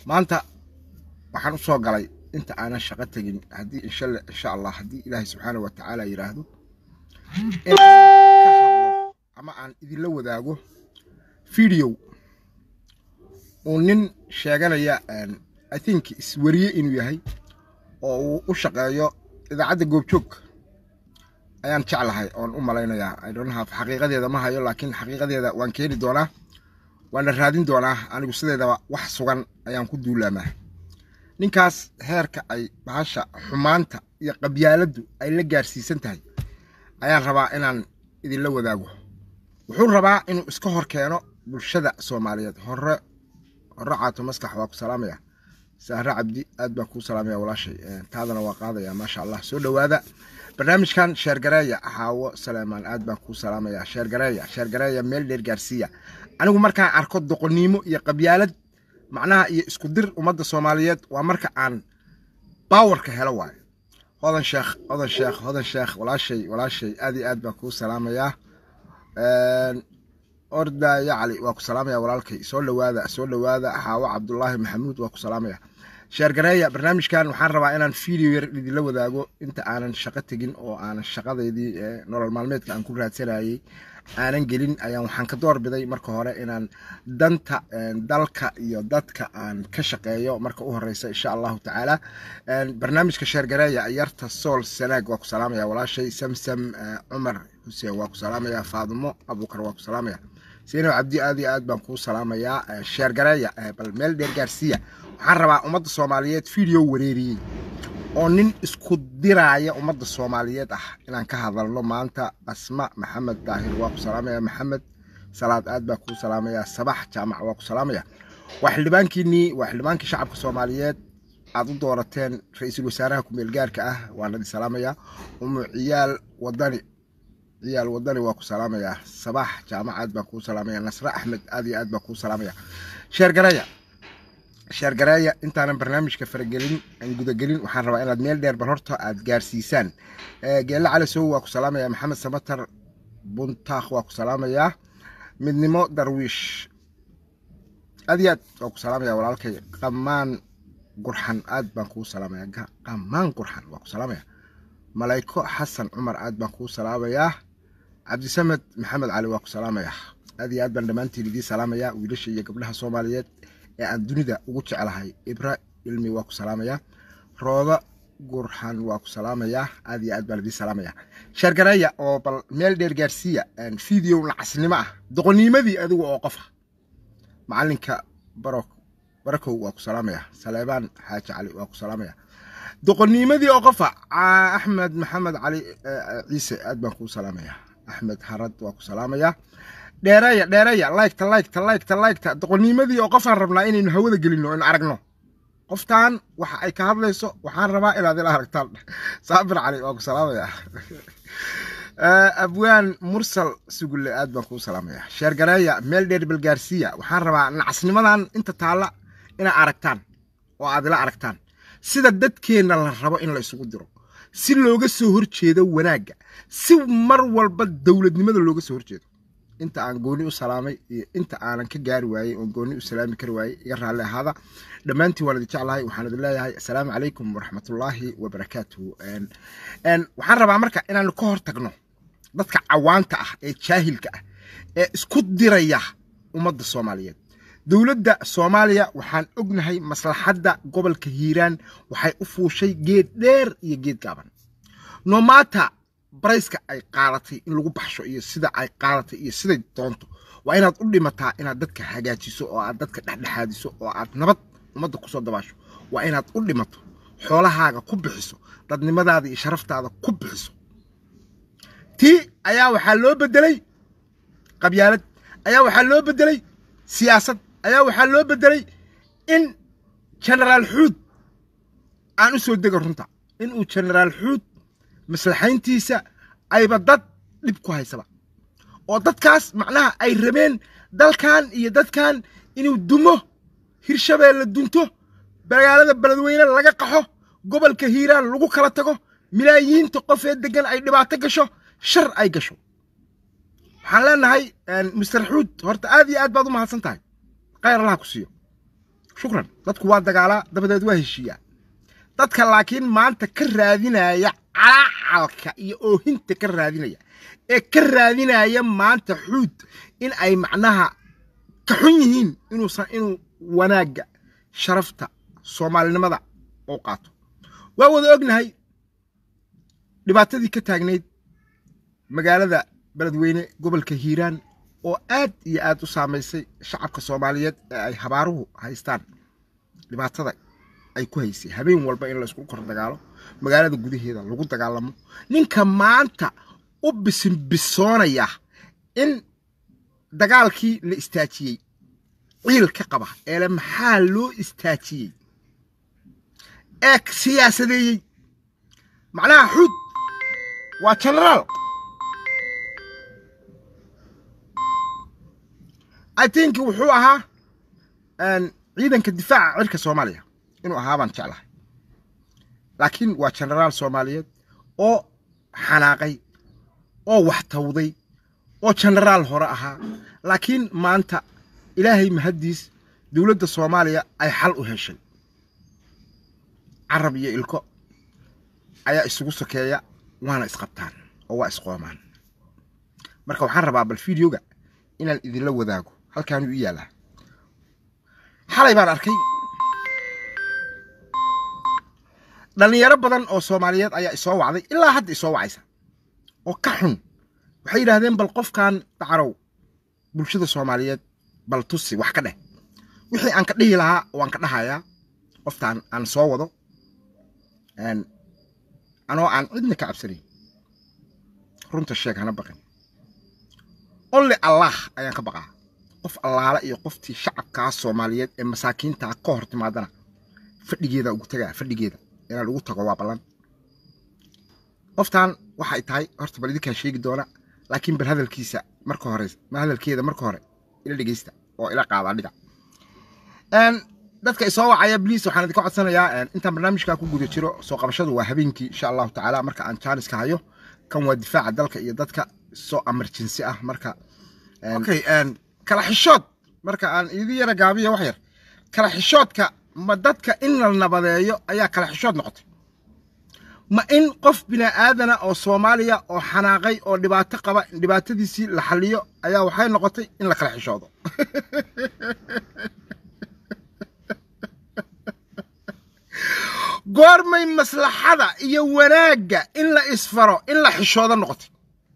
maanta waxaan u soo galay inta aanan shaqo tegin haddii insha allah haddii ilaahay subxaana wa tacaala yidhaahdo inaan ka hadlo ama aan idinla wadaago video uu nin sheeganaya i think iswariye inuu yahay oo uu u shaqeeyo idaacadda goobjoog ayaan jeclahay oon u malaynayaa idonhaf xaqiiqadeeda ma hayo laakiin xaqiiqadeeda waan keeni doonaa waana raadin doonaa anigu sideedaba wax sugan ayaan ku duulaamaa ninkaas heerka ay bahasha xumaanta iyo qabyaaladdu ay la gaarsiisan tahay ayaan rabaa inaan idinla wadaago wuxuu rabaa inuu iska hor keeno bulshada soomaaliyeed hore hore caato maskax waa ku salaamaya sahre cabdi aad baan kuu salaamaya walaashay taadana waa qaadaya maasha allah soo dhowaada barnaamijkan sheergareeya xaawo saleemaan aad baan kuu salaamaya sheergareeya sheergareeya meel dheer gaarsiiya anigu markaan arko doqonnimo iyo qabyaalad macnaha iyo isku dir ummadda soomaaliyeed waa marka aan baawarka helo waayo hodan sheekh hodan sheekh hodan sheekh walaashay walaashay aad iyo aad baan kuu salaamayaa orda yacli waa ku salaamaya walaalkay soo dhowaada soo dhowaada xaawo cabdulaahi maxamuud waa ku salaamaya sheergareeya barnaamijkan waxaan rabaa inaan video yar idinla wadaago inta aanan shaqo tegin oo aanan shaqadeydii nolol maalmeedka aan ku raadsanayey aanan gelin ayaan waxaan ka doorbiday marka hore inaan danta dalka iyo dadka aan ka shaqeeyo marka u horeysa insha allahu tacaala barnaamijka sheergareeya yarta sool sanaag waa ku salaamaya walaashay samsam cumar xuseen waa ku salaamaya faadimo abuukar waa ku salaamaya siinow cabdi aad iyo aad baan kuu salaamayaa sheergareeya bal meel dheer gaarsiiya waxaan rabaa ummadda soomaaliyeed video wareeriyey oo nin isku diraaya ummadda soomaaliyeed ah inaan ka hadalno maanta asma maxamed daahir waa ku salaamaya maxamed salaad aad baa kuu salaamaya sabax jaamac waa ku salaamaya waa xildhibaankiinii waa xildhibaankii shacabka soomaaliyeed aad u doorateen ra-iisul wasaaraha ku-meel gaarka ah waan idin salaamaya umu ciyaal wadani ciyaal wadani waa ku salaamaya sabax jaamac aad baan kuu salaamaya nasre axmed aad iyo aad baan kuu salaamaya sheergareeya sheergareeya intaanan barnaamijka faragelin aan gudagelin waxaan rabaa inaad meel dheer bal horta aad gaarsiisaan geelle cali sow waa ku salaamaya maxamed samatar buntaakh waa ku salaamayaa midnimo darwiish aad iyo aad waa ku salaamaya walaalkay qamaan gurxan aad baan kuu salaamaya qamaan gurxan waa ku salaamaya malayko xasan cumar aad baan kuu salaamayaa cabdisamed maxamed cali waa ku salaamaya aad iyo aad baan dhammaantiin idiin salaamaya wiilasha iyo gabdhaha soomaaliyeed ee aan dunida ugu jeclahay ibra ilmi waa ku salaamaya rooda gurxan waa ku salaamaya aad iyo aad baan idiin salaamaya sheergareeya oo bal meel dheer gaarsiiya video nacasnimo ah doqonimadii adigu oo qofa macalinka baro barakow waa ku salaamaya saleebaan xaaji cali waa ku salaamaya doqonimadii oo qofa axmed maxamed cali ciise aad baan kuu salaamaya axmed harad waa ku salaamaya dheereeya dheereeya laygta laygta laygta laygta doqonimadii oo qofaan rabnaa inaynu hawada gelino in aragno qoftan waxa ay ka hadlayso waxaan rabaa inaad ila aragtaan saabir cali waa ku salaamaya abwaan mursal sugulle aad baan kuu salaamaya sheergareeya meel dheer balgaarsiiya waxaan rabaa nacasnimadan inta taalla inaa aragtaan oo aad ila aragtaan sida dadkeenna la rabo in la isugu diro si looga soo horjeedo wanaagga si mar walba dowladnimada looga soo horjeedo inta aan gooni u salaamay iyo inta aanan ka gaari waayey oon gooni u salaami kari waayey iga raalli ahaada dhammaantiin waan idin jeclahay waxaan idin leeyahay assalaamu calaykum waraxmatullaahi wabarakaatuhu waxaan rabaa marka inaanu ka hor tagno dadka cawaanta ah ee jaahilka ah ee isku diraya ummadda soomaaliyeed dowladda soomaaliya waxaan ognahay maslaxadda gobolka hiiraan waxay u fuushay geed dheer iyo geed gaaban nomaata barayska ay qaadatay in lagu baxsho iyo sida ay qaadatay iyo siday doonto waa inaad u dhimataa inaad dadka hagaajiso oo aad dadka dhexdhexaadiso oo aad nabad ummadda kusoo dabaasho waa inaad u dhimato xoolahaaga ku bixiso dadnimadaada iyo sharaftaada ku bixiso tii ayaa waxaa loo bedelay qabyaalad ayaa waxaa loo bedelay siyaasad ayaa waxaa loo bedelay in genaraal xuud aan u soo dego runta inuu genaraal xuud maslaxayntiisa ayba dad dhib ku haysaba oo dadkaas macnaha ay rabeen dalkan iyo dadkan inuu dumo hirshabeelle dunto magaalada beledweyne laga qaxo gobolka hiiraan lagu kala tago milaayiinta qof ee degan ay dhibaato gasho shar ay gasho waxaan leenahay mister xuud horta aad iyo aad baad u mahadsan tahay khayr allaha ku siiyo shukran dadku waa dagaalaa dabadeed waa heshiiyaa dadka laakiin maanta ka raadinaya calacalka iyo oohinta ka raadinaya ee ka raadinaya maanta xuud in ay macnaha ka xun yihiin inuusan inuu wanaagga sharafta soomaalinimada uu qaato waa wada ognahay dhibaatadii ka taagnayd magaalada beledweyne gobolka hiiraan oo aad iyo aad u saamaysay shacabka soomaaliyeed ee ay habaaruhu haystaan dhibaatada ay ku haysay habeen walba in laysku kor dagaalo magaalada gudaheeda lagu dagaalamo ninka maanta u bisinbisoonaya in dagaalkii la istaajiyey ciil ka qaba eele maxaa loo istaajiyey ee siyaasadeeyey macnaha xuud waa genaraal i think wuxuu ahaa ciidanka difaaca cirka soomaaliya inuu ahaa baan jeclahay laakiin waa genaraal soomaaliyeed oo xanaaqay oo wax tawday oo genaraal hore ahaa laakiin maanta ilaahay mahaddiis dowladda soomaaliya ay xal u heshay carab iyo ilko ayaa isugu sokeeya waana isqabtaan oo waa isqoomaan marka waxaan rabaa bal fideoga inaan idinla wadaago halkaanuu i yaalaa xalay baan arkay dhallinyaro badan oo soomaaliyeed ayaa isoo wacday ilaa hadda isoo wacaysa oo ka xun waxay yidhaahdeen bal qofkan dacarow bulshada soomaaliyeed bal tusi wax ka dheh wixii aan ka dhihi lahaa waan ka dhahayaa qoftaan aan soo wado anoo aan cidna ka cabsanayn runta sheeg hana baqin only allah ayaan ka baqaa qof allaala iyo qoftii shacabkaa soomaaliyeed ee masaakiintaa ka hor timaadana fadhigeeda ugu tagaa fadhigeeda inaan ugu tago waa ballan qoftaan waxay tahay horta bal idinkaa sheegi doona laakiin bal hadalkiisa marka hore hadalkeeda marka hore ila dhegeysta oo ila qaada dhiga dadka isoo wacaya bliis waxaan idinka codsanayaa intaan barnaamijkaa ku guda jiro soo qabashadu waa habeenkii insha allahu tacaala marka aan jaaniska hayo kan waa difaaca dalka iyo dadka soo emergency ah marka okay kala xishood marka aan idin yara gaabiya wax yar kala xishoodka ma dadka in la nabadeeyo ayaa kala xishood noqotay ma in qof bini aadana oo soomaaliya oo xanaaqay oo dhibaato qaba dhibaatadiisii la xaliyo ayaa waxay noqotay in la kala xishoodo goormay maslaxada iyo wanaagga in la isfaro in la xishoodo noqotay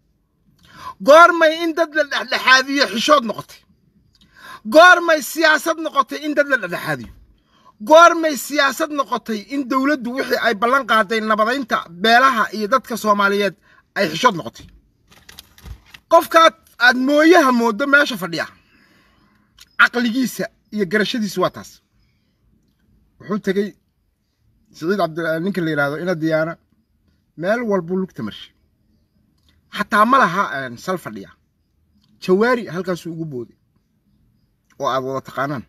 goormay in dad la dhexdhexaadiyo xishood noqotay goormay siyaasad noqotay in dad la dhexdhexaadiyo goormay siyaasad noqotay in dowladdu wixii ay ballan qaaday nabadaynta beelaha iyo dadka soomaaliyeed ay xishood noqotay qofkaad aad mooyaha mooddo meesha fadhiya caqligiisa iyo garashadiisa waa taas wuxuu tegey siciid cabdi ninka la yidhahdo ina diyaana meel walbuu lugta marshay xataa ma laha sal fadhiya jawaari halkaasuu ugu booday oo aad wada taqaanaan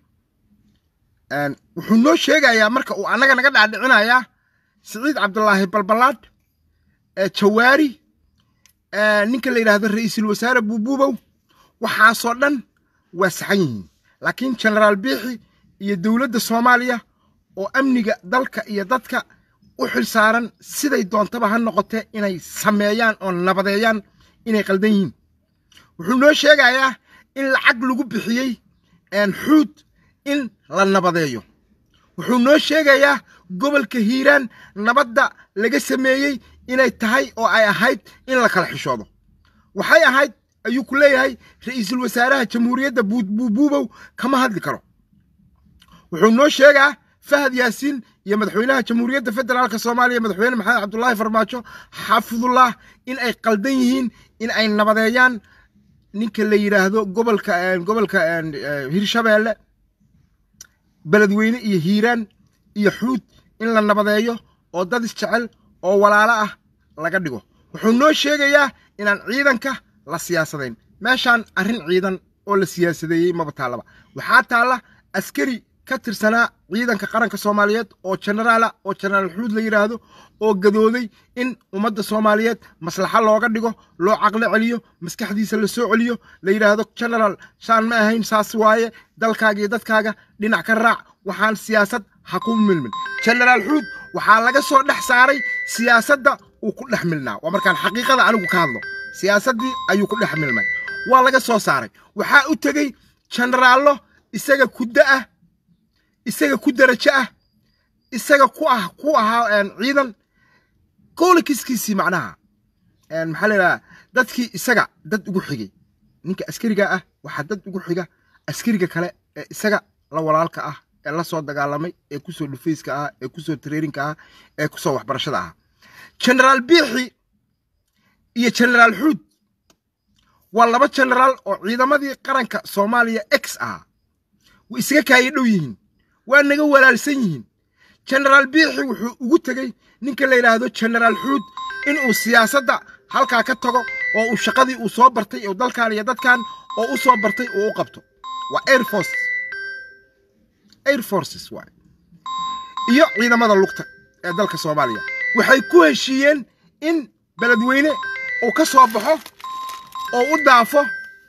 wuxuu noo sheegayaa marka uu annaga naga dhaadhicinayaa siciid cabdulaahi balbalaadh jawaari ninka la yidhaahdo ra'iisul wasaare buubuubow waxaasoo dhan waa saxan yihiin laakiin genaraal biixi iyo dowladda soomaaliya oo amniga dalka iyo dadka u xil saaran siday doontaba ha noqotee inay sameeyaan oo nabadeeyaan inay qaldan yihiin wuxuu noo sheegayaa in lacag lagu bixiyey xuud in la nabadeeyo wuxuu noo sheegayaa gobolka hiiraan nabadda laga sameeyey inay tahay oo ay ahayd in la kala xishoodo waxay ahayd ayuu ku leeyahay ra'iisul wasaaraha jamhuuriyadda buubuubow kama hadli karo wuxuu noo sheegaa fahad yaasiin iyo madaxweynaha jamhuuriyadda federaalka soomaaliya madaxweyne maxamed cabdulaahi farmaajo xaafidullah in ay qaldan yihiin in ay nabadeeyaan ninka la yidhaahdo gobolka gobolka hirshabeelle beledweyne iyo hiiraan iyo xuud in la nabadeeyo oo dad isjecel oo walaalo ah laga dhigo wuxuu noo sheegayaa inaan ciidanka la siyaasadayn meeshaan arrin ciidan oo la siyaasadeeyey maba taallaba waxaa taalla askari ka tirsanaa ciidanka qaranka soomaaliyeed oo genaraala oo genaraal xuud la yidhaahdo oo gadooday in ummadda soomaaliyeed maslaxo looga dhigo loo caqlo celiyo maskaxdiisa la soo celiyo la yidhaahdo genaraal saan ma ahayn saas waaye dalkaaga iyo dadkaaga dhinac ka raac waxaan siyaasad ha ku milmin genaraal xuud waxaa laga soo dhex saaray siyaasadda uu ku dhex milnaa waa markaan xaqiiqada anigu ka hadlo siyaasaddii ayuu ku dhex milmay waa laga soo saaray waxaa u tegey jenaraallo isaga ku da'ah isaga ku darajo ah isaga ku ah ku ahaa ciidan koolikiskiisii macnaha maxaa la yidhaha dadkii isaga dad ugu xigay ninka askariga ah waxaa dad ugu xiga askariga kale ee isaga la walaalka ah ee la soo dagaalamay ee kusoo dhufayska ah ee kusoo tareerinka ah ee kusoo waxbarashada ah genaraal biixi iyo genaraal xuud waa laba genaraal oo ciidamadii qaranka soomaaliya ex ah way isaga kaaya dhow yihiin waa naga walaalsan yihiin genaraal biixi wuxuu ugu tegey ninka la yidhaahdo genaraal xuud inuu siyaasadda halkaa ka tago oo uu shaqadii uu soo bartay oo dalkan iyo dadkan oo u soo bartay uu u qabto waa air force air forces waay iyo ciidamada lugta ee dalka soomaaliya waxay ku heshiiyeen in beledweyne uu ka soo baxo oo u dhaafo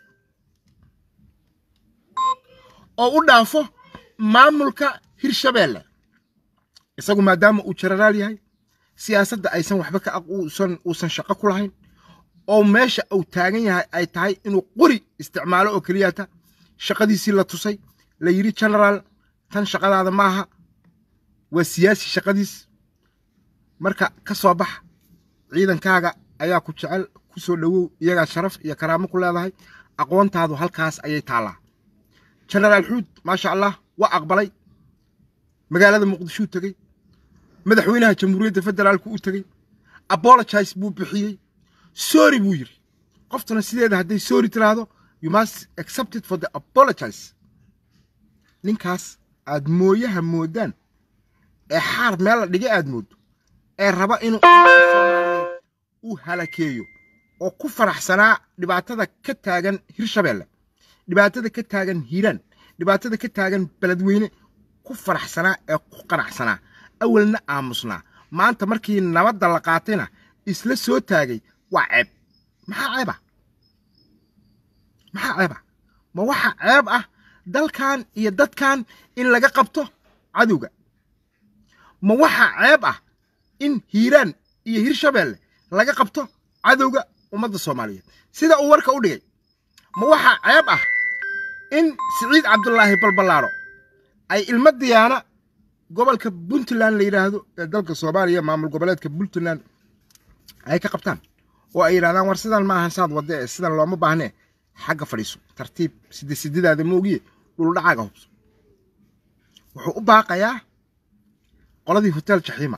oo u dhaafo maamulka hirshabeelle isagu maadaama uu jenaraal yahay siyaasadda aysan waxba ka uusan uusan shaqo ku lahayn oo meesha uu taagan yahay ay tahay inuu qori isticmaalo oo keliyata shaqadiisii la tusay la yidhi genaraal tan shaqadaada maaha waa siyaasi shaqadiis marka ka soo bax ciidankaaga ayaa ku jecel ku soo dhowow iyagaa sharaf iyo karaamo ku leedahay aqoontaadu halkaas ayay taallaa genaraal xuud maasha allah waa aqbalay magaalada muqdishuu tegey madaxweynaha jamhuuriyadda federaalku u tegey apologize buu bixiyey sorry buu yidhi qoftuna sideeda hadday sorry tiraahdo you must accept it for the apologize ninkaas aad mooyaha moodaan ee xaar meel la dhigay aad mooddo ee raba inuu soomaaliyeed uu halakeeyo oo ku faraxsanaa dhibaatada ka taagan hirshabeelle dhibaatada ka taagan hiiraan dhibaatada ka taagan beledweyne ku faraxsanaa ee ku qanacsanaa awalna aamusnaa maanta markii nabadda la qaatayna isla soo taagay waa ceeb maxaa ceeb ah maxaa ceeb ah ma waxa ceeb ah dalkan iyo dadkan in laga qabto cadowga ma waxa ceeb ah in hiiraan iyo hirshabeelle laga qabto cadowga ummadda soomaaliyeed sida uu warka u dhigay ma waxa ceeb ah in siciid cabdulaahi balballaaro ay ilmo diyaana gobolka puntland la yidhaahdo ee dalka soomaaliya maamul goboleedka puntland ay ka qabtaan oo ay yidhahdaan war sidan ma ahan saad wadde sidan looma baahnee xagga fadhiiso tartiib side sididaada moogiye dhuldhacaaga hubso wuxuu u baaqayaa qoladii hotel jaxiima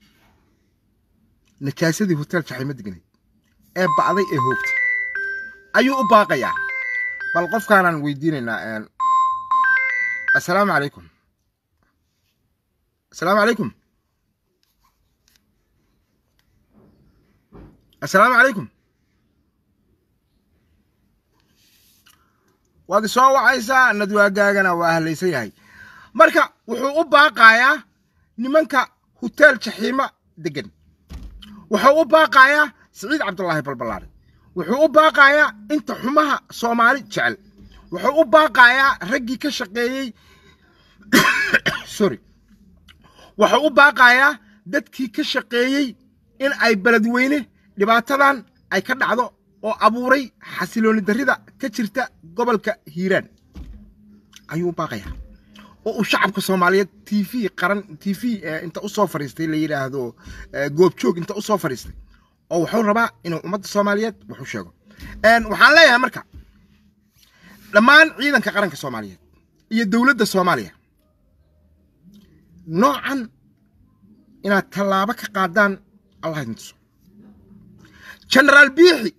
najaasadii hotel jaxiima degnayd ee ba'day ee hoogtay ayuu u baaqayaa bal qofkaanaan weydiinaynaa assalaamu calaykum assalaamu calaykum assalaamu calaykum waad isoo wacaysaa nadwaagaagana waa ahlaysan yahay marka wuxuu u baaqayaa nimanka hotel jaxiima degan wuxuu u baaqayaa siciid cabdulaahi balballaari wuxuu u baaqayaa inta xumaha soomaali jecel wuxuu u baaqayaa raggii ka shaqeeyey sorry wuxuu u baaqayaa dadkii ka shaqeeyey in ay beledweyne dhibaatadan ay ka dhacdo oo abuuray xasilooni darrida ka jirta gobolka hiiraan ayuu u baaqayaa oo uu shacabka soomaaliyeed t v qaran t v inta u soo fadhiistay la yidhaahdo goobjoog inta u soo fadhiistay oo wuxuu rabaa inuu ummadda soomaaliyeed wuxuu sheego waxaan leeyahay marka dhammaan ciidanka qaranka soomaaliyeed iyo dowladda soomaaliya noocan inaad tallaabo ka qaadaan allah idin tuso genaraal biixi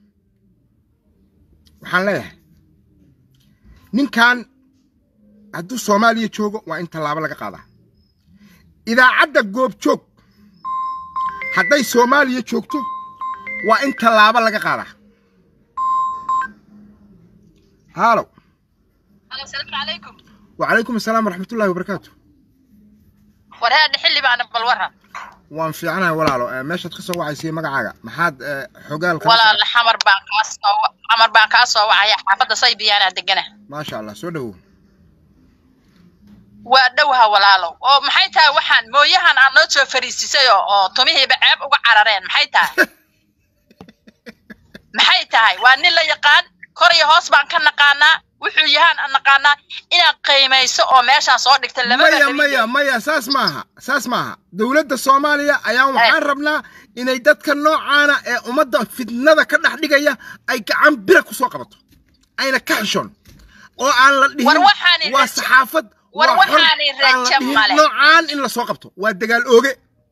waxaan leeyahay ninkan hadduu soomaaliya joogo waa in tallaabo laga qaadaa idaacadda goobjoog hadday soomaaliya joogto waa in tallaabo laga qaadaa haalow wacalaykum asalaam waraxmatullahi wabarakaatu warhaadha xilli baana bal waran waan fiicanahay walaalo meeshaad ka soo wacaysay magacaaga maxaad xogaal walaal xamar baan kaa soo xamar baan kaa soo wacaya xaafadda saybiyaanaa degana maasha allah soo dhowow waa dhowha walaalow oo maxay tahay waxaan mooyahan aad noo soo fariisisay oo oo tumihiiba ceeb uga carareen maxay tahay maxay tahay waa nin la yaqaan kor iyo hoos baan ka naqaanaa wuxuu yahaan aan naqaanaa inaad qiimayso oo meeshaan soo dhigta labada maya maya maya saas maaha saas maaha dowladda soomaaliya ayaan waxaan rabnaa inay dadka noocaana ee ummadda fitnada ka dhex dhigaya ay gacan bira ku soo qabato ayna ka xishoon oo aan la War dhihin waxaani waa rajo- saxaafad war waa xor, waxaani aan la rajo dhihin male. noocaan in la soo qabto waa dagaal ooge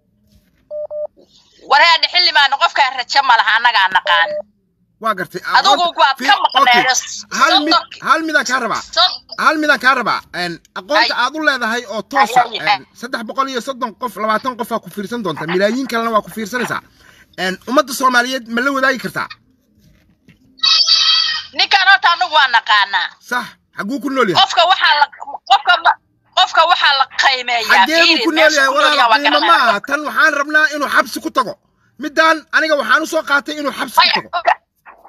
wareedhe xildhibaano qofkaan rajo ma laha annagaa naqaan waa gartay Adigu waad ka maqneedo. hal mid Soddon- hal midaan kaa rabaa Sod- hal midaan kaa rabaa een, aqoonta Ay. aad u leedahay oo toosa Ay, ay, ay. een, saddex boqol iyo soddon qof labaatan qof aa ku fiirsan doonta milaayiin kalena waa ku fiirsanaysaa een, ummadda soomaaliyeed ma la wadaagi kartaa ninkaan horta anagu waa naqaanaa sax xaguu ku nool yahay qofka waxaa la qofka ma- qofka waxaa la qiimeeyaa xagee buu fiiri, ku nool meesha yahay ku nool yahay walaal waa qiimo ma garanaya. aha tan waxaan rabnaa inuu xabsi ku tago midaan aniga waxaan u soo qaatay inuu xabsi ku Maya, tago oga-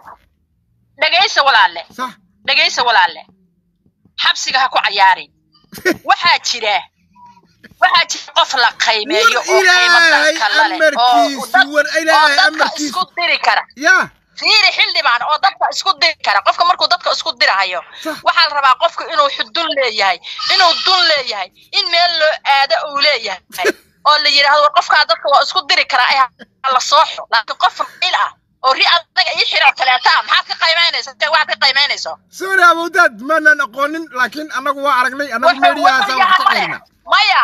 dhegaysa walaalle sax dhegaysa walaalle xabsiga ha ku cayaarin waxaa jira waxaa jira qof la qiimeeyo War oo qiimo Ilaahay dadka la leh oo amarkiisi, dad- war oo Ilaahay dadka amarkiisi. isku diri kara yaa fiiri xildhibaan oo dadka isku diri kara qofka markuu dadka isku dirahayo Sax. waxaa la rabaa qofku inuu xudun leeyahay inuu dun leeyahay in meel loo aado uu leeyahay oo la yidhaahdo war qofkaa dadka waa isku diri karaa ee ha la sooxo laakiin qof il ah oo ri adaga ii xiro kaleeta ah maxaad ka qiimaynaysa intee waxaad ka qiimaynayso sorry abowdaad maanaan aqoonin laakiin annagu waa aragnay annagu Wuxuu- meediyahaasa wuxuu wax ka yahay qeyrina maya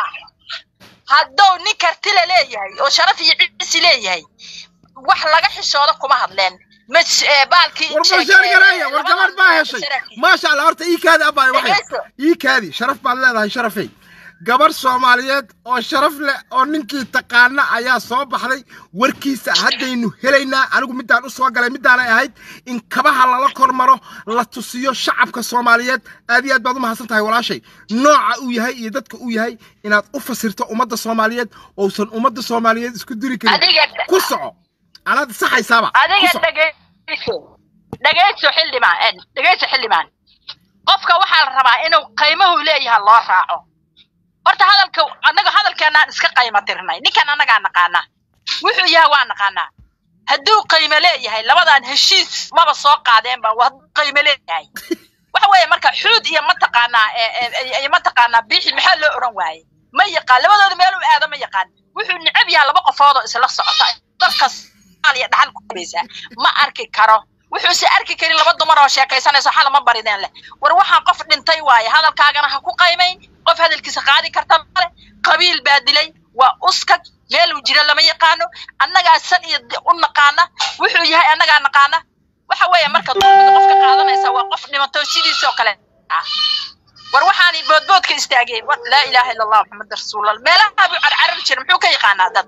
hadduu nin kartile leeyahay oo sharaf iyo cisi leeyahay wax laga xishoodo kuma hadleen mas eh, baalkii war sheeg- bashaar gareeya eh, war labadan gabar baa eh, heshay saraakiil. maasha allah horta ii kaadi abbaay waxay Dhegayso. ii kaadi sharaf baad leedahay sharafey gabar soomaaliyeed oo sharaf leh oo ninkii taqaana ayaa soo baxday warkiisa haddaynu helaynaa anigu midaan u soo galay midaanay ahayd in kabaha lala kormaro la tusiyo shacabka soomaaliyeed aad iyo aad baad u mahadsan tahay walaashay nooca uu yahay iyo dadka uu yahay inaad u fasirto ummadda soomaaliyeed ousan ummadda soomaaliyeed isku diri karin Adiga- ku soco anaad saxaysaaba ku adiga soco. dhegayso dhegayso xildhibaan eh, dhegayso xildhibaan qofka waxaa la rabaa inuu qiimuhu leeyahay loo raaco horta hadalka annaga hadalkeenaan iska qiimo tirnay ninkan annagaa naqaana wuxuu yahay waa naqaanaa hadduu qiimo leeyahay labadan heshiis maba soo qaadeenba waa hadduu qiimo leeyahay waxa weeye marka xuud iyo mataqaanaa eh, eh, eh, iyo mataqaanaa biixi maxaa loo odhan waaye ma yaqaan labadooda meel u aado ma yaqaan wuxuu necab yahay laba qofood oo isla socota dalka soomaaliya dhaxal ku kubaysaa ma arki karo wuxuuse arki karin laba dumar oo sheekaysanaysa xala ma barideen leh war waxaan qof dhintay waaye hadalkaagana ha ku qaymayn qof hadalkiisa qaadi karta male qabiil baa dilay waa uskag meeluu jira lama yaqaano annagaa san iyo di- u naqaana wuxuu yahay annagaa naqaana waxa weeye marka dulmiga qofka qaadanaysa waa qof dhimato sidiisoo kale ah war waxaani boodboodka istaageen war laa ilaaha illa allah maxamed rasuulallah meelaha buu carcarari jira muxuu ka yaqaanaa dad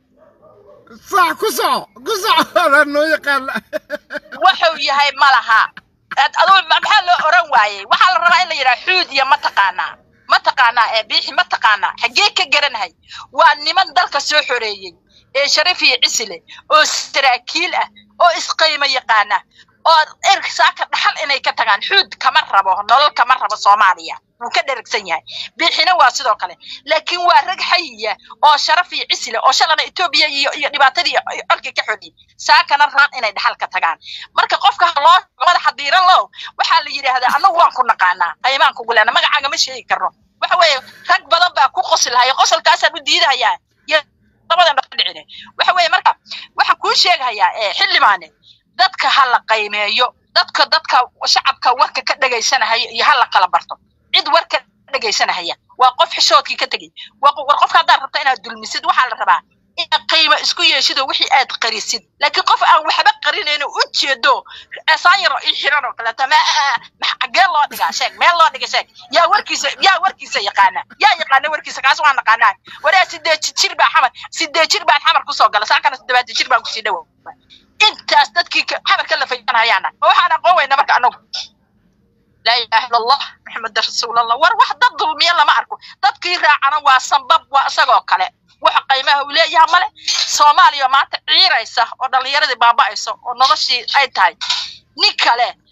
صح كسع كسع هذا انه يقال wuxuu yahay ma laha Ad- aduu ma- maxaa loo oran waayey waxaa la rabaa in la yidhaha xuud iyo mataqaanaa mataqaanaa ee biixi mataqaanaa xaggee ka garanahay waa niman dalka soo xoreeyey ee sharaf iyo cisile oo saraakiil ah oo isqaymo yaqaana oo erk saaka dhaxal inay ka tagaan xuud kama rabo nolol kama rabo soomaaliya wuu ka dheragsan yahay biixina waa sidoo kale laakiin waa rag xayiya oo sharaf iyo cisile oo shalana etoobiya iyo iyo dhibaatadii iyo colkii ka xoriyey saakana raan inay dhaxal ka tagaan marka qofka ha loo madaxa diiran low waxaa la yidhaahdaa annagu waan ku naqaanaa qaymaan kugu leena magacaaga ma sheegi karno waxa weeye rag badan baa ku qosli lahaya qosolkaasaan u diidahayaa iyo labadan dhaqan dhicine waxa weeye marka waxaan kuu sheegahayaa ee xildhibaane dadka ha la qaymeeyo dadka dadka shacabka warka ka dhegaysanahaya iyo ha la kala barto cid warka dhegaysanahaya waa qof xishoodkii ka tegey waa qof- war qofka haddaad rabta inaad dulmisid waxaa la rabaa inaad qiimo isku yeeshid oo wixii aad qarisid laakiin qof aan waxba qarinayno u jeedo esaan yaro ii xiran oo kaleeto ma ma- xaggee loo dhigaa sheeg meel loo dhiga sheeg yaa warkiisa yaa warkiisa yaqaana yaa yaqaana warkiisa kaas waan naqaanaa waraa sideed jir baa xamar sideed jir baan xamar kusoo gala saakana toddobaatan jir baan kusii dhowow intaas dadkii ka- xamarka la fayanhayaana ma waxaan aqoon weyna marka anagu laa ilaaha illa allah maxamed rasuulallah war wax dad dulmiya lama arko dadkii raacana waa sanbab waa isagoo kale waxa qaymaha uu leeyahay male soomaaliya maanta ciiraysa oo dhallinyaradii baaba'ayso oo noloshii ay tahay nin kale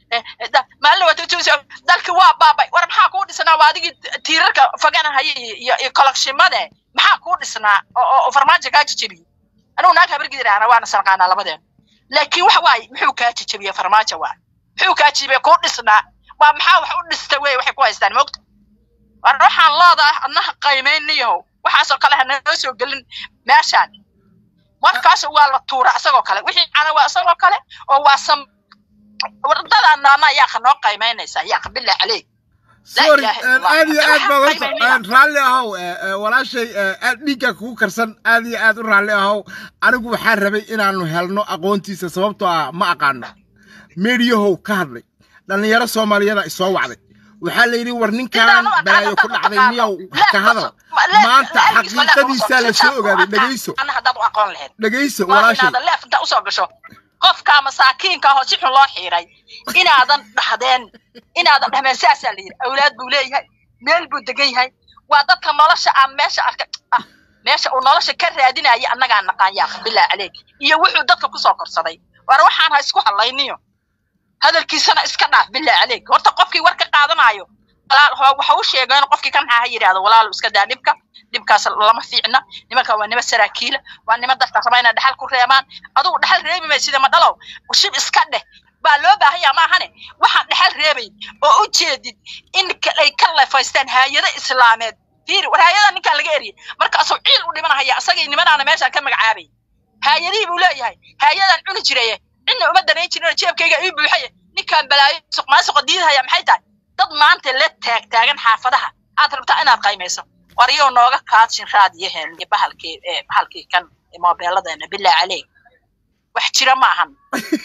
maalin wata dalki waa baabay war maxaa kuu dhisnaa waa adigii tiirarka faganahaya iyo iyo kolokshimade maxaa kuu dhisnaa oo farmaajo kaa jejebiyey anugu naag habargidirahana waana sanqaanaa labadeen laakiin waxa waaye muxuu kaa jejebiyey farmaajo waa muxuu kaa jebiyey kuu dhisnaa waa maxaa wax u dhista wey waxay ku haystaan moogta war waxaan loodaa adnaha qaymaynayahow waxaasoo kale hanoo soo gelin meeshaan markaas waa la tuura isagoo kale wixii cana waa isagoo kale oo waa sam wardadaan naana yaaqa noo qaymaynaysaa yaaqa bilaa caleyk sorry aad iyo aad baad horta raalli ahow walaashay aad dhiigga kugu karsan aad iyo aad u raalli ahow anigu waxaan rabay inaanu helno aqoontiisa sababtoo ah ma aqaano meediyahow ka hadlay dhallinyaro soomaaliyada isoo wacday waxaa la yidhi war ninkaan balaayo ku dhacday miyaw ka hadal maanta xaqiiqadiisaa la soo ogaaday dhegayso dhegayso walaashay usoo gasho qofka masaakiinka ahoo si xun loo xiiray inaadan dhahdeen inaadan dhahmeen saasaa la yidhi awlaad buu leeyahay meel buu degan yahay waa dadka nolosha aan meesha arka ah meesha uu nolosha ka raadinaya annagaa naqaan yaa bilaa caleeg iyo wuxuu dadka kusoo korsaday war waxaan ha isku hadlayniyo hadalkiisana iska dhaaf bilaa caleeg horta qofkii war ka qaadanayo waxa u sheegeen qofkii kan maxaa ha yidhahdo walaalo iska daa dhibka dhibkaas lama fiicna nimanka waa nima saraakiila waa nima dadka raba inay dhaxal ku reebaan adugu dhaxal reebi may sida ma dhalow shib iska dheh baa loo baahanya maahane waxaan dhaxal reebay oo u jeedid in ay ka leefaystaan haayado islaameed fiiri war haayada ninkaan laga eriyay markaasuu ciil u dhimanahaya isagii nimanaana meeshaan ka magacaabay haayadihii buu leeyahay haayadaan cuni jiraye cidna uma danayn jirin jeebkayga ii buuxaye ninkaan balaayo suqmaasuqa diidahaya maxay tahay dad maanta la taag taagan xaafadaha aad rabtaa inaad qaymayso war yow nooga kaadshin raadiyaheen bahalkii bahalkii kan moobeeladeena bilaa caleyk wax jira ma ahan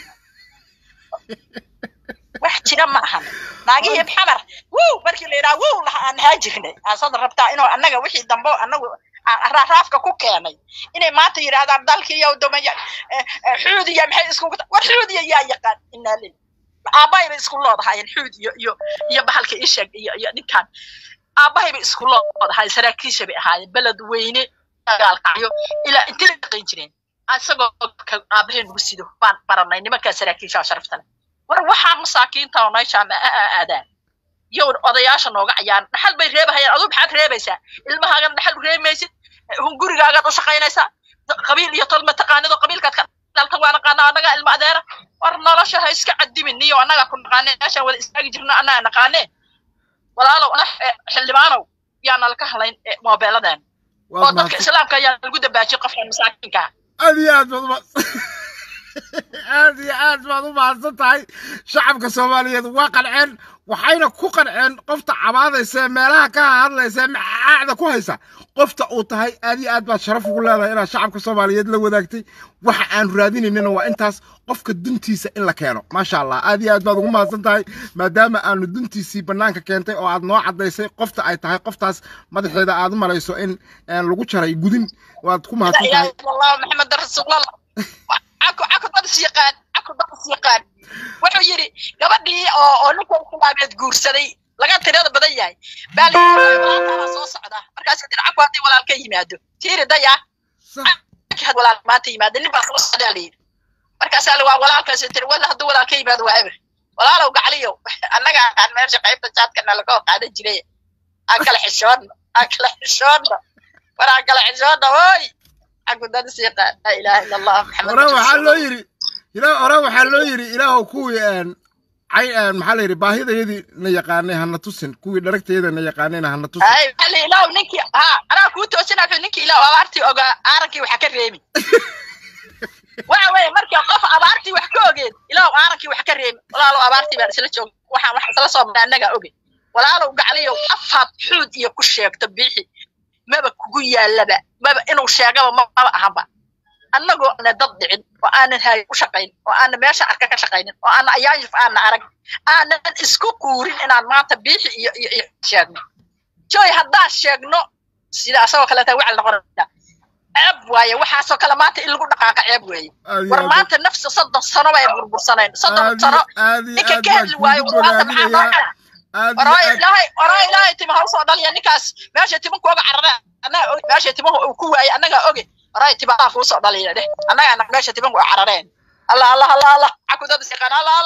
wax jira ma ahan naagihii xamar wow markii la yidhaha wow aan haa jirnay aasada rabtaa inuu annaga wixii dambe annagu raafka ku keenay inay maanta yidhahdaan dalkii yow dumaya xuudiya maxay iskugu war xuudiya yaa yaqaan inaa lil aabbahay bay isku loodahaayeen xuud iyo iyo iyo bahalka isheeg iyo iyo ninkan aabbahay bay isku loodahaayeen saraakiisha bay ahaayeen beled weyne dagaalkacyo ilaa intii la dhaqayn jireen isagoo aabbahay nagu sido baan baranay nimankaa saraakiisha sharafta leh war waxaa masaakiinta oo meeshaa ma aadaan yow odayaasha nooga cayaan dhaxal bay reebahayaan aduu maxaad reebaysaa ilmahaagan dhaxal reemaysid gurigaagaad u shaqaynaysaa qabiil iyo tol mataqaanidoo qabiilkaad ka dhalta waa naqaana annagaa ilma adeera war nolosha ha iska cadimin niyo annagaa ku naqaane meeshaan wada istaagi jirno annagaa naqaane walaalow xildhibaanow yaa nalaka halayn moobeeladan oo dadka islaamka ayaa lagu dabaajiyay qofkan masaakiinka aad iyo aad baad uma aad iyo aad baad u mahadsan tahay shacabka soomaaliyeed waa qanceen waxayna ku qanceen qofta cabaadaysa ee meelaha ka hadlaysa ee macaacda ku haysa qofta uu tahay aad iyo aad baad sharaf ugu leedahay inaad shacabka soomaaliyeed la wadaagtay waxa aan raadinaynina waa intaas qofka duntiisa in la keeno maasha allah aad iyo aad baad ugu mahadsan tahay maadaama aanu duntiisii bannaanka keentay oo aad noo caddaysay qofta ay tahay qoftaas madaxeeda aad u malayso in lagu jaray gudin waad ku mahadsan tahay maxamed rasuulallah caku caku dad is yaqaan caku dad is yaqaan wuxuu yidhi gabadhii oo oo ninka islaameed guursaday laga tirada badan yahay baa la soo socda markaas tir caku haddii walaal ka yimaado tiiri daya had walaal maanta yimaado nin baa soo socdaa layidhi markaasaa la waa walaalkaas tiri wala hadduu walaal ka yimaado waa eber walaalow gacliyow annaga aqaan meesha qaybta jaadkana laga qaadan jiray aan kala xishoodno aan kala xishoodno war aan kala xishoodno oy ore waxaa loo yiri ore waxaa loo yiri ilaahow kuwii maxaa la yidhi baahidayadii na yaqaanay hana tusin kuwii dharagtayada na yaqaanayna hana tusin ilaah ninkii ha anaa kuu toosina ninkii ilaah abaartii ogaa aarankii waxa ka reemi waxa weeye markii qof abaartii wax ka ogeed ilaah aarankii wax ka reemi walaalow abaartii baan isla joog waxaan wax isla soo maray annagaa oge walaalow gacliyow afaad xuud iyo ku sheegto biixi maba kugu yaalaba maba inuu sheegaba maba ahanba annagoo ana dad dhicin oo aanan haay u shaqayn oo aanan meesha arka ka shaqaynin oo aanan ayaanjif aanan arag aanan isku quurin inaan maanta biixi iyo iyo iyo sheegno joy haddaan sheegno sida asagoo kaleeta wacal noqonayna ceeb waaye waxaasoo kale maanta in lagu dhaqaaqa ceeb weeye war maanta nafsa soddon sano bay burbursanayn soddon sano ninka ka hadli waayo maanta maxaa noo xala oraa ilaahay oraa ilaahay tima ha usoo dhaliya ninkaas meesha timanku oga carara annaga meesha timahu uu ku waayey annagaa oge oraa timaha kuusoo dhaliya dheh annagaa meesha timanku ay carareen allah allah allah allah cakudada siqaan allah allah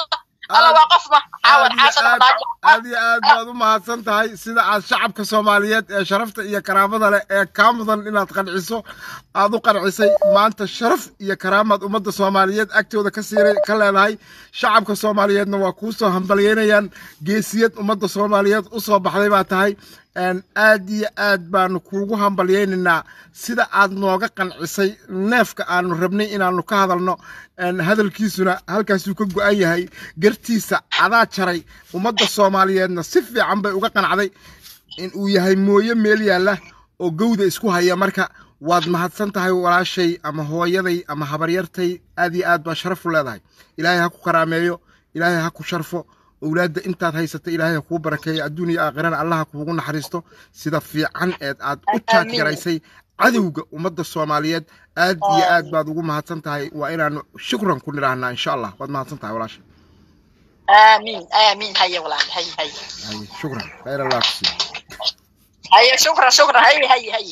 alla waa qof ma caawan aad iyo xaasan aad madaajo aad iyo aad baad u mahadsan tahay sida aad shacabka soomaaliyeed ee sharafta iyo karaamada leh ee kaa mudan inaad qanciso aad u qancisay maanta sharaf iyo karaamaad ummadda soomaaliyeed agtooda ka siiray ka leedahay shacabka soomaaliyeedna waa kuu soo hambalyeynayaan geesiyad ummadda soomaaliyeed u soo baxday baa tahay een, aad iyo aad baanu kuugu hambalyeynaynaa sida aad nooga qancisay neefka aanu rabnay inaanu ka hadalno een, hadalkiisuna halkaasuu ka go-an yahay gartiisa adaa jaray ummadda soomaaliyeedna si fiican bay uga qancday in uu yahay mooye meel yaalla oo gowda isku haya marka waad mahadsan tahay walaashay ama hooyaday ama habaryartay aad iyo aad baa sharaf u leedahay ilaahay ha ku karaameeyo ilaahay ha ku sharfo owlaadda intaad haysata ilaahay ha kuu barakeeyo adduun iyo aakhirana allah ha kuugu naxariisto sida fiican eed aad u jaad garaysay cadowga ummadda soomaaliyeed aad iyo aad baad ugu mahadsan tahay waa inaanu shukran ku nidhaahnaa insha allah waad mahadsan tahay walaasha aamiin aamiin haye walaal haye haye haye shukran khayr allah ku siiyo haye shukran shukran haye haye haye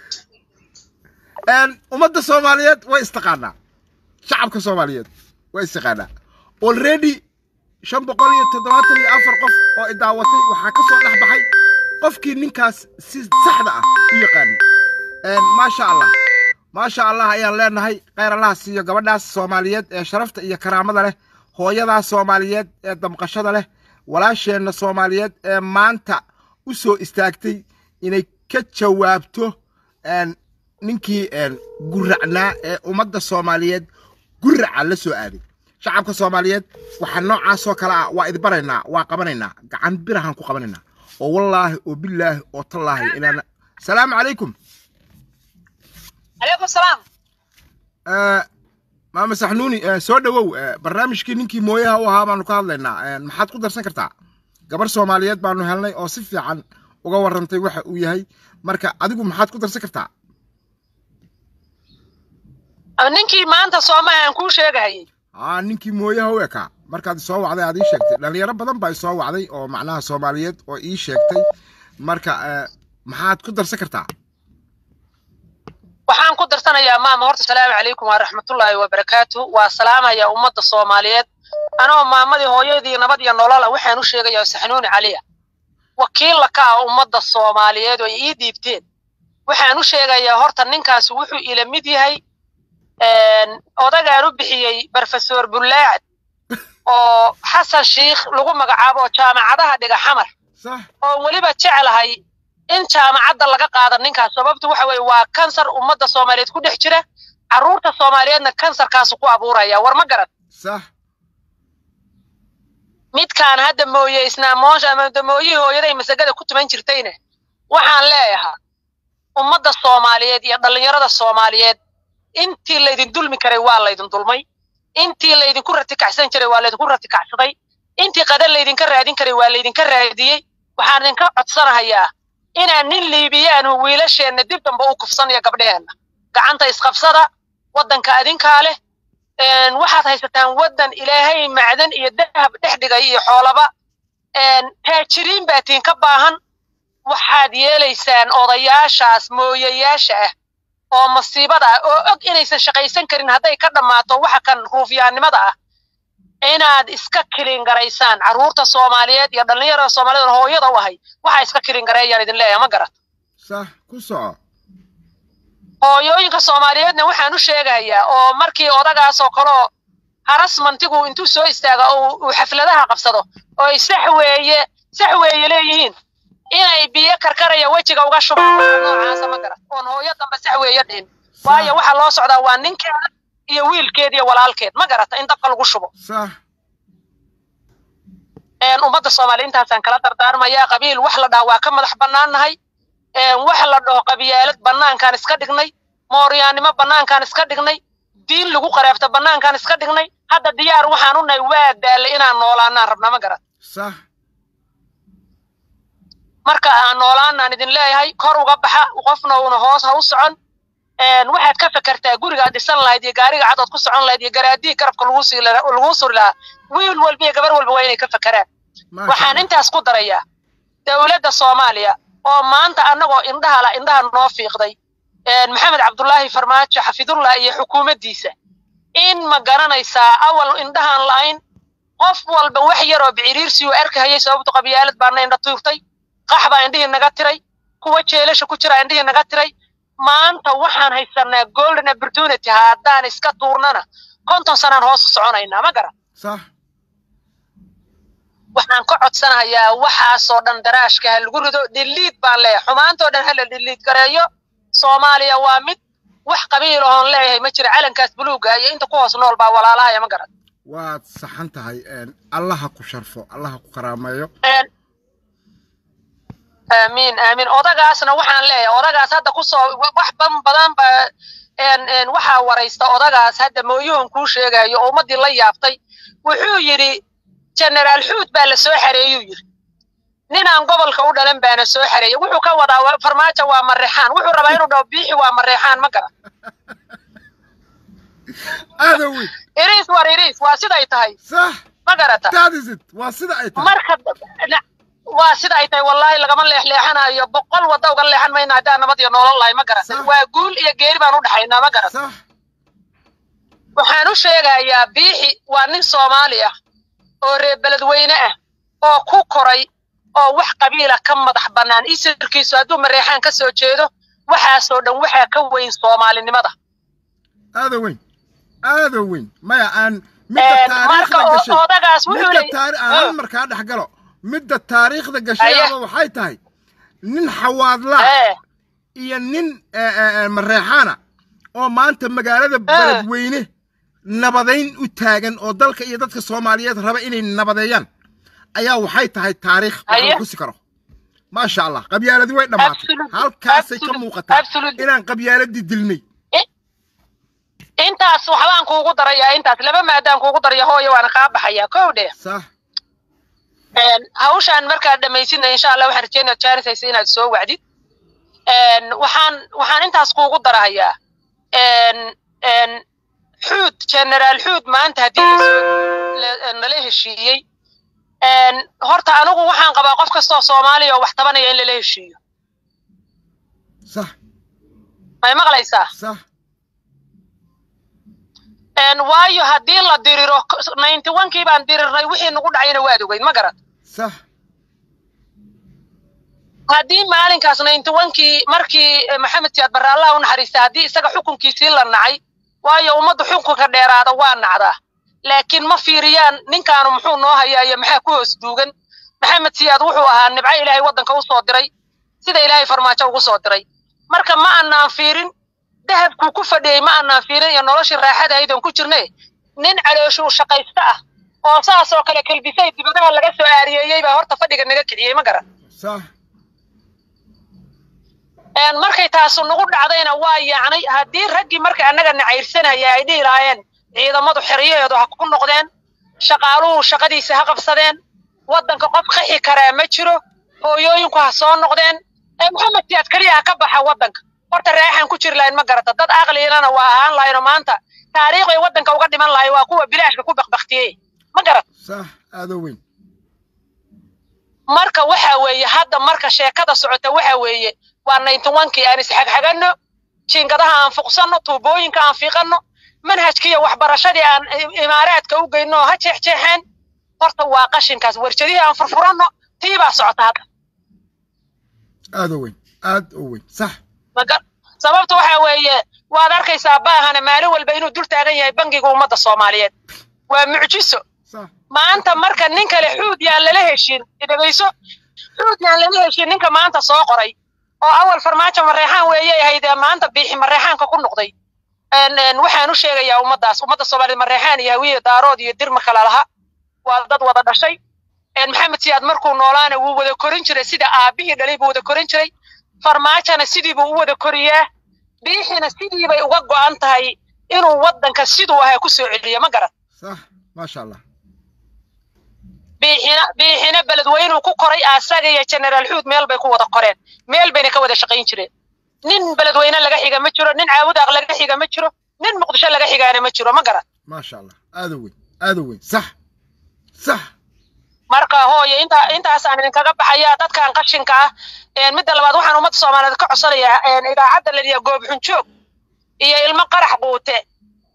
een ummadda soomaaliyeed way istaqaanaa shacabka soomaaliyeed way istaqaanaa already shan boqol iyo toddobaatan iyo afar qof oo idaawatay waxaa ka soo dhex baxay qofkii ninkaas si saxda ah u yaqaanay een maasha allah maasha allah ayaan leenahay khayr allah siiyo gabadhaas soomaaliyeed ee sharafta iyo karaamada leh hooyadaas soomaaliyeed ee damqashada leh walaasheenna soomaaliyeed ee maanta u soo istaagtay inay ka jawaabto een ninkii een guracnaa ee ummadda soomaaliyeed guraca la soo aaday shacabka soomaaliyeed waxaa noocaasoo kale ah waa idbaraynaa waa qabanaynaa gacan birahaan ku qabanaynaa oo wallaahi oo bilaahi oo tallaahi inaana salaamu calaykum calaykum salaam Eh, maama saxnuuni eh, soo dhowow eh, barnaamijkii ninkii mooyaha u ahaa baanu ka hadlaynaa Eh, maxaad ku darsan kartaa gabar soomaaliyeed baanu helnay oo si fiican uga warrantay waxa uu yahay marka adigu maxaad ku darsan kartaa ninkii maanta soomaha aan kuu sheegahayay aa ninkii mooyaha u ekaa markaad isoo wacday aad ii sheegtay dhalinyaro badan baa isoo wacday oo macnaha soomaaliyeed oo ii sheegtay marka eh, maxaad ku darsan kartaa waxaan ku darsanayaa maama horta salaamu calaykum waraxmatullaahi wabarakaatu waa salaamaya ummadda soomaaliyeed anoo maamadii hooyadii nabad iyo nolola waxaan u sheegayaa saxnuuni caliya wakiilla ka ah ummadda soomaaliyeed oo ay ii dhiibteen waxaan u sheegayaa horta ninkaasi wuxuu ila mid yahay odagaan u bixiyey brofesor bullaacad oo xasan shiikh lagu magacaabo oo jaamacadaha dhiga xamar sax oo weliba jeclahay in jaamacadda laga qaado ninkaas sababtu waxa weeye waa kansar ummadda soomaaliyeed ku dhex jira carruurta soomaaliyeedna kansarkaasu ku abuuraya war ma garan sax midkaan hadda mooyeysnaa moosha ama damooyihii hooyaday masagada ku tuman jirtayna waxaan leeyahaa ummadda soomaaliyeed iyo dhallinyarada soomaaliyeed intii laydin dulmi karay waa laydin dulmay intii laydinku ratikacsan jiray waa laydinku ratikacsaday intii qadan laydinka raadin karay waa laydinka raadiyey waxaan idinka codsanahayaa inaan nin liibiyaanu wiilasheenna dib damba u kufsanayo gabdheheenna gacanta isqabsada waddanka adinkaa leh een, waxaad haysataan waddan ilaahay macdan iyo dahab dhex dhigay iyo xoolaba een, taajiriin baa tiin ka baahan waxaad yeelaysaan odayaashaas mooyayaasha ah oo masiibada ah oo og inaysan shaqaysan karin hadday ka dhammaato waxa kan ruufyaannimada ah inaad iska kilin garaysaan carruurta soomaaliyeed iyo dhallinyarada soomaaliyeed oo hooyada u ahay waxaa iska kilin gareeyaan idin leeyahay ma garat sax ku soco hooyooyinka soomaaliyeedna waxaan u sheegayaa oo markii odagaas oo kaleo harasmantigu intuu soo istaaga oo uu xafladaha qabsado oo ay sax weeye sax weeye leeyihiin inay biyo karkaraya wejiga uga shubaan waxa noocaasa ma garat oon hooyo dambe sax weeye dhihin waayo waxa loo socdaa waa ninkeeda iyo wiilkeed iyo walaalkeed ma garata in dabka lagu shubo sax een, ummadda soomaaliya intaasaan kala dardaarmayaa qabiil wax la dhaha waa ka madax bannaannahay een, wax la dhaho qabiyaalad bannaankaan iska dhignay mooryaannimo bannaankaan iska dhignay diin lagu qaraabta bannaankaan iska dhignay hadda diyaar waxaan u nahay waa daallay inaan noolaanaan rabna ma garan sax marka aan noolaanaan idin leeyahay kor uga baxa qofna uuna hoos ha u socon een, waxaad ka fekertaa gurigaad dhisan lahayd iyo gaariga cadood ku socon lahayd iyo garaadihii garabka lagu sii lahaa- lagu suri lahaa wiil walba iyo gabar walba waa inay ka fekeraan maasha waxaan Allah. intaas ku darayaa dowladda soomaaliya oo maanta annagoo indhaha la indhaha noo fiiqday een, maxamed cabdullaahi farmaajo xafidullah iyo xukuumaddiisa in ma garanaysaa awal indhahaan la'ayn qof walba wax yaroo biciriirsi uu arkahayay sababtu qabyaalad baana indha tuurtay qax baa indhihii naga tiray kuwa jeelasha ku jira indhihii naga tiray maanta waxaan haysanaa golden opportunity haddaan iska tuurnana konton sanaan hoos u soconaynaa ma garan sax waxaan ka codsanayaa waxaasoo dhan daraashka ha lagu rido dhiliid baan leeyahay xumaantoo dhan ha la dhiliid gareeyo soomaaliya waa mid wax qabiil oon leeyahay ma jira calankaas buluuga iyo inta ku hoos nool baa walaalahaya ma garan waad saxan tahay allaha ku sharfo allaha ku karaameeyo aamiin aamiin odagaasna waxaan leeyahay odagaas hadda kusoo wax ban badan ba waxaa waraysta odagaas hadda mooyuhun kuu sheegayo oo ummaddii la yaabtay wuxuu yidhi generaal xuud baa la soo xareeyuu yidhi ninaan gobolka u dhalan baana soo xareeyey wuxuu ka wadaa farmaajo waa mareexaan wuxuu rabaa inuu dhaho biixi waa mareexaan ma garan aadawi iriis war iriis waa siday tahay sax ma garata that is it waa sida ay tahay marka waa sida ay tahay wallaahi lagama leexleexanayo boqol wadda uga leexan mayna haddaan nabad iyo nolol lahay ma garata Sax. waa guul iyo geeri baan u dhaxaynaa ma garata sax waxaan u sheegayaa biixi waa nin soomaali ah oo reer beledweyne ah oo ku koray oo wax qabiila ka madax bannaan isirkiisu hadduu mareexaan ka soo jeedo waxaasoo dhan waxaa ka weyn soomaalinimada aada weyn aada weyn maya aan midda Een, marka taariikhda o- gashay odagaas wuxuu midda leeyahay- taari aan hal markaa dhex galo midda taariikhda gashay Aye. ama waxay tahay nin xawaadlaa ee iyo nin eh, eh, eh, mareexaana oo maanta magaalada beledweyne nabadayn u taagan oo dalka iyo dadka soomaaliyeed raba inay nabadeeyaan ayaa waxay tahay taariikh wax Aye. la xusi karo maasha allah qabyaaladii way dhammaatay Absolute- halkaasay ka absolute- muuqataa absolute. inaan qabyaaladii dilnay intaas waxbaan kuugu darayaa intaas laba maadaan kuugu daraya hooyo waana kaa baxayaa kow dheh sax Een, hawshaan markaad dhammaysidna insha allah waxaan rajeynaya jaanisaysa inaad soo wacdid Een, waxaan waxaan intaas kuugu darahayaa Een, een, xuud generaal xuud maanta haddii la soo- la- nala heshiiyey Een, horta anigu waxaan qabaa qof kastoo soomaaliya oo wax tabanaya in lala heshiiyo sax may maqlaysaa sax Een, waayo haddii la diriro ninety one kii baan dirirnay wixii nagu dhacayna waad ogeyd ma garan sax haddii maalinkaas ninety one-kii markii eh, maxamed siyaad barre allah u naxariista haddii isaga xukunkiisii la nacay waayo ummadda xukunka dheeraada waa nacdaa laakiin ma fiiriyaan ninkaanu muxuu noo hayaa iyo maxaa ku hoos duugan maxamed siyaad wuxuu ahaa nibco ilaahay waddanka u soo diray sida ilaahay farmaajo ugu soo diray marka ma annaan fiirin dahabkuu ku fadhiyey ma annaan fiirin iyo noloshii raaxada aydan ku jirne nin calooshuu shaqaysta ah oo saas oo kale kelbisay dibadaha laga soo aariyeeyey baa horta fadhiga naga kiciyey ma garan sax Een, markay taasu nagu dhacdayna waa yaacnay haddii raggii marka annaga nacayrsanaya ay dhihi lahaayeen ciidamadu xeryaheedu ha ku noqdeen shaqaaluhu shaqadiisa ha qabsadeen waddanka qof qaxi karaa ma jiro hooyooyinku ha soo noqdeen ee maxamed siyaad keliya ha ka baxa waddanka horta raaxan ku jiri lahayn ma garata dad aqligana waa ahaan lahayno maanta taariikhday waddanka uga dhiman lahay waa kuwa bilaashka ku bakbaktiyey ma garat sax aada weyn marka waxa weeye hadda marka sheekada socota waxa weeye waa ninety one-kii aan isxagxaganno jiingadaha aan fuqsanno tuubooyinka aan fiiqanno manhajkiiyo waxbarashadii aan i- imaaraadka u geyno ha jeexjeexeen horta waa qashinkaas warjadihii aan furfuranno tii baa socota hadda aada weyn aada u weyn sax maga- sababta waxa weeye waad arkaysaa baahana maalin walba inuu dul taagan yahay bangiga ummadda soomaaliyeed waa mucjiso sax maanta marka nin kale xuud yaan lala heshin dhegeyso xuud yaan lala heshin ninka maanta soo qoray oo awal farmaajo mareexaan weeyay ahayd ee maanta biixi mareexaanka ku noqday Een, een, waxaan u sheegayaa ummaddaas ummadda soomaaliyeed mareexaan iyo hawiye daarood iyo dirma kala laha waa dad wada dhashay Een, maxamed siyaad markuu noolaana wuu wada korin jiray sida aabihii dhalay buu wada korin jiray farmaajona sidii buu u wada koriyaa biixina sidii bay uga go'an tahay inuu waddanka siduu ahaa ku soo celiyo ma garan sax maasha allah biixina biixina beledweynuu ku koray asaga iyo generaal xuud meel bay ku wada koreen meel bayna ka wada shaqayn jireen nin beledweyne laga xiga ma jiro nin caabudaaq laga xiga ma jiro nin muqdisho laga xigaana ma jiro ma garan maasha allah aada weyn aada weyn sax sax marka hooye inta intaasaan idinkaga baxayaa dadkan qashinka ah Een, midda labaad waxaan ummadda soomaaliyeed ka codsanayaa een, idaacadda la yidhaha goobxun joog iyo ilmo qarax quute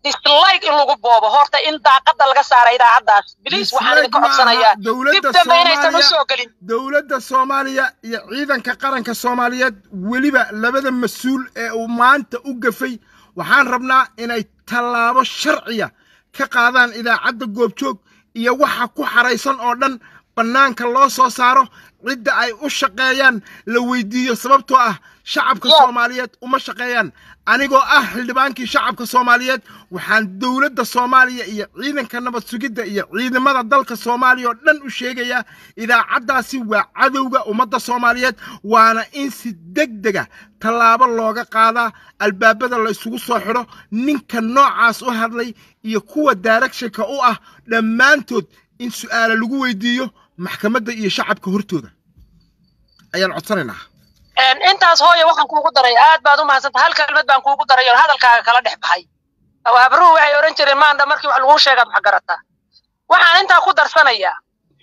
dislike in lagu boobo horta in daaqada laga saara idaacaddaas biliis waxaan idinka codsanayaa dib dambe inaysan u soo gelin dowladda soomaaliya iyo ciidanka qaranka soomaaliyeed weliba labada mas-uul ee uu maanta u gafay waxaan rabnaa inay tallaabo sharciya ka qaadaan idaacadda goobjoog iyo waxa ku xaraysan oo dhan bannaanka loo soo saaro cidda ay u shaqeeyaan la weydiiyo sababtoo ah shacabka soomaaliyeed uma shaqeeyaan anigoo ah xildhibaankii shacabka soomaaliyeed waxaan dowladda soomaaliya iyo ciidanka nabad sugidda iyo ciidamada dalka soomaaliya oo dhan u sheegayaa idaacaddaasi waa cadowga ummadda soomaaliyeed waana in si deg dega tallaabo looga qaadaa albaabada la isugu soo xidho ninka noocaas u hadlay iyo kuwa directionka u ah dhammaantood in su'aala lagu weydiiyo maxkamadda iyo shacabka hortooda ayaan codsanaynaa intaas hooya waxaan kuugu daray aad baad u mahadsanta hal kelmad baan kuugu daray oo hadalkaaga kala dhex baxay habruhu waxay odhan jireen maandha markii wax laguu sheegaad wax garataa waxaan intaa ku darsanayaa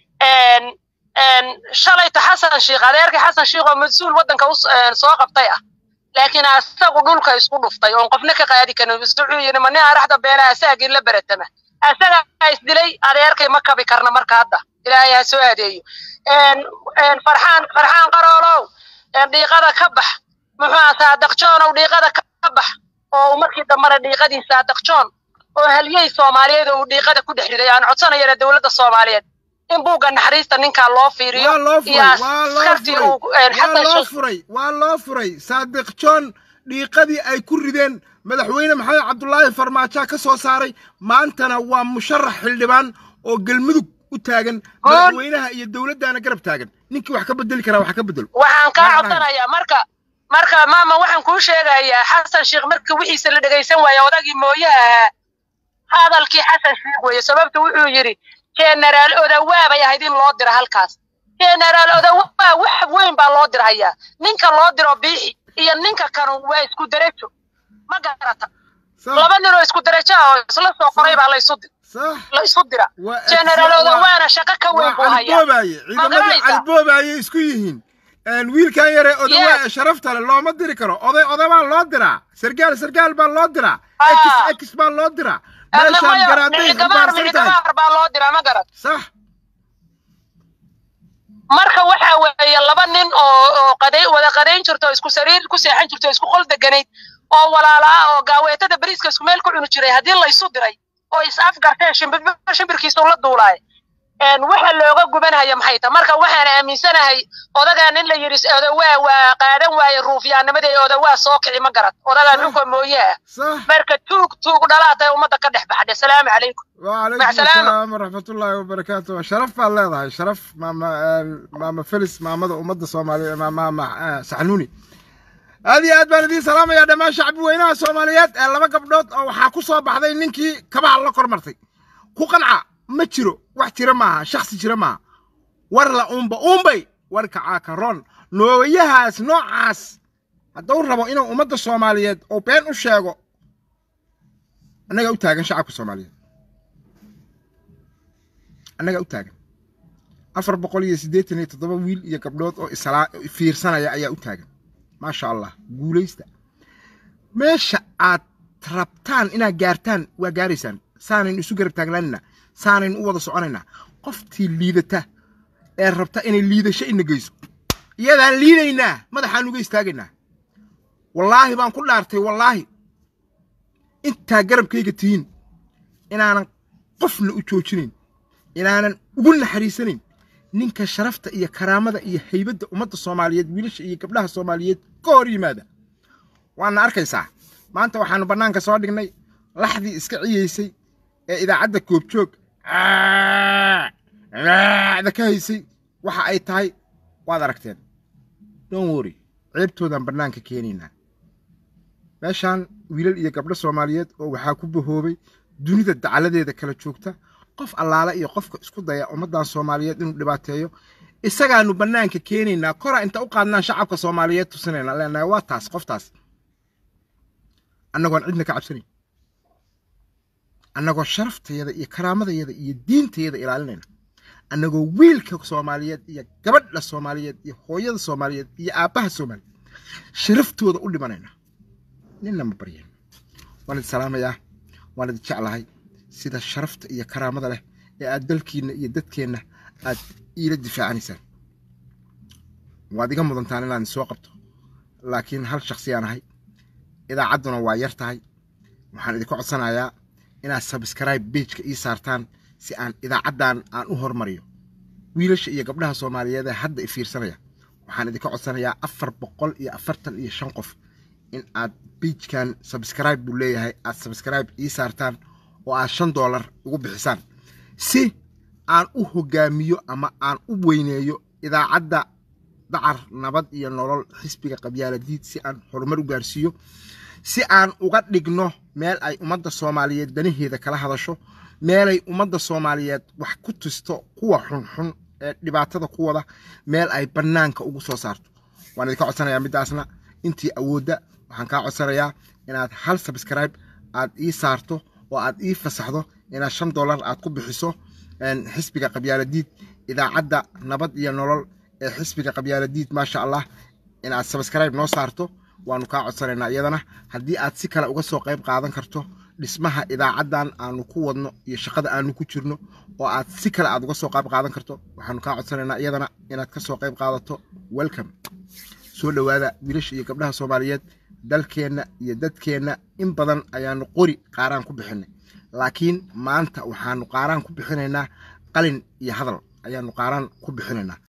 shalayta xasan shiikh adeerkii xasan shiikh oo mas-uul waddanka soo qabtay ah laakiin asagu dhulka isku dhuftay oon qofna ka qaadi karin wuxuu yidhi ma nin araxda beena asaagii la beretama asagaa isdilay adeerkay ma kabi karna marka hadda ilaahay ha soo adeeyo farxaan farxaan qaroolow dhiiqada ka bax muxuu saadaq joonow dhiiqada ka bax oo markii dambana dhiiqadii saadaq joon oo halyey soomaaliyeed oo uu dhiiqada ku dhex riday aan codsanayana dowladda soomaaliyeed in buugga naxariista ninkaa loo fiiriyo iyo askartii uu loo furay waa loo furay saadiq john dhiiqadii ay ku rideen madaxweyne maxamed cabdulaahi farmaajo ka soo saaray maantana waa musharax xildhibaan oo galmudug u taagan madaxweynaha iyo dowladdaana garab taagan ninkii wax ka bedeli karaa wax ka bedelo waxaan kaa codsanayaa marka marka maama waxaan kuu sheegayaa xasan sheekh markii wixiisa la dhegaysan waaya odagii mooyaha ahaa hadalkii xasan sheekh weeye sababta wuxuu yidhi generaal odawaa bay ahayd in loo diro halkaas generaal odawaa wax weyn baa loo dirhayaa ninka loo diro biixi iyo ninka kanu waa isku derajo ma garata laba nin oo isku derajo ah oo isla soo qoray baa laysu la isu dira generaal odawaana shaqo ka weyn buu hayaa ciidamadii calboobaayay isku yihiin wiilkan yare odawaa ee sharafta leh looma diri karo oday odabaa loo diraa sargaal sargaal baa loo diraa x x baa loo diraa meeshaan garaaday xambaarsan tahay baa loo diraa ma garat sax marka waxa weeye laba nin oo oo qaday wada qadayn jirto isku sariir ku seexan jirto isku qol deganayd oo walaala ah oo gaaweetada bariiska isku meel ku cuni jiray haddii la isu diray oo is afgarteen shimbirkiisu la duulaay waxa looga gubanaya maxay tahay marka waxaan aaminsanahay odagaan in la yidhi odawaa waa qaadan waaye ruufyaanimadii odawaa soo kici ma garad odagaan dhulka mooye ah marka tuug tuug dhalaatay ummadda ka dhex baxdhe salaamu calaykum وعليكم السلام ورحمة الله وبركاته شرف الله هاي شرف ماما ماما فلس ماما أمد الصومالية ماما ماما سحنوني هذه aad baan idiin salaamayaa dhammaan shacbi weynaha soomaaliyeed ee laba gabdhood oo waxaa ku soo baxday ninkii kabaha la kormartay ku qanca ma jiro wax jira maaha shaksi jira maaha war la uunba uunbay warka caakaroon nooyahaas noocaas hadduu rabo inuu ummadda soomaaliyeed oo been u sheego annaga u taagan shacabka soomaaliyeed annaga u taagan afar boqol iyo siddeetan iyo toddoba wiil iyo gabdhood oo islaa fiirsanaya ayaa u taagan maasha allah guulaysta meesha aad rabtaan inaad gaartaan waa gaaraysaan saanaynu isu garab taagnaanina saanaynu u wada soconaynaa qoftii liidata ee rabta inay liidasho ina geyso iyadaan liidaynaa madaxaan uga istaagaynaa wallaahi baan ku dhaartay wallaahi intaa garabkayga tihiin inaanan qofna u joojinayn inaanan ugu naxariisanayn ninka sharafta iyo karaamada iyo haybadda ummadda soomaaliyeed wiilasha iyo gabdhaha soomaaliyeed ka hor yimaada waana arkaysaa maanta waxaanu bannaanka soo dhignay laxdii iska ciyeysay ee idaacadda koobjoog da ka haysay waxa ay tahay waad aragteen don worry ceebtoodaan bannaanka keenaynaa meeshaan wiilal iyo gabdho soomaaliyeed oo waxaa ku bahoobay dunida dacaladeeda kala joogta qof allaale iyo qofka isku daya ummaddan soomaaliyeed inuu dhibaateeyo isagaanu bannaanka keenaynaa koraa inta u qaadnaan shacabka soomaaliyeed tusinayna leenahay waa taas qoftaas annagoon cidna ka cabsanayn annagoo sharaftayada iyo karaamadayada iyo diintayada ilaalinayna annagoo wiilka soomaaliyeed iyo gabadha soomaaliyeed iyo hooyada soomaaliyeed iyo aabbaha soomaaliyeed sharaftooda u dhimanayna ninna ma baryeen waan idi salaamayaa waan idin jeclahay sida sharafta iyo karaamada leh ee aad dalkiinna iyo dadkeenna aad iila difaacanaysaan waad iga mudantaan inaan soo qabto laakiin hal shaksiyaan ahay idaacadduna waa yar tahay waxaan idinka codsanayaa inaad sabskribe bejka ii saartaan si aan idaacaddan aan u hormariyo wiilasha iyo gabdhaha soomaaliyeed ee hadda i fiirsanaya waxaan idinka codsanayaa afar boqol iyo afartan iyo shan qof in aad bejkan sabskribe buu leeyahay aad sabskribe ii saartaan oo aad shan doolar ugu bixisaan si aan u hogaamiyo ama aan u weyneeyo idaacadda dacar nabad iyo nolol xisbiga qabyaaladiid si aan horumar u gaarsiiyo si aan uga dhigno meel ay ummadda soomaaliyeed danaheeda kala hadasho meelay ummadda soomaaliyeed wax ku tusto kuwa xunxun ee dhibaatada ku wada meel ay bannaanka ugu soo saarto waan idinka codsanayaa middaasna intii awoodda waxaan kaa codsanayaa inaad hal sabskribe aad ii saarto oo aad ii fasaxdo inaad shan dollar aad ku bixiso xisbiga qabyaaladiid idaacadda nabad iyo nolol ee xisbiga qabyaaladiid maasha allah inaad sabskribe noo saarto waanu kaa codsanaynaa iyadana haddii aad si kale uga soo qayb qaadan karto dhismaha idaacaddan aanu ku wadno iyo shaqada aanu ku jirno oo aad si kale aad uga soo qayb qaadan karto waxaanu kaa codsanaynaa iyadana inaad ka soo qayb qaadato welcome soo dhowaada wiilasha iyo gabdhaha soomaaliyeed dalkeenna iyo dadkeenna in badan ayaanu qori qaaraan ku bixinay laakiin maanta waxaanu qaaraan ku bixinaynaa qalin iyo hadal ayaanu qaaraan ku bixinaynaa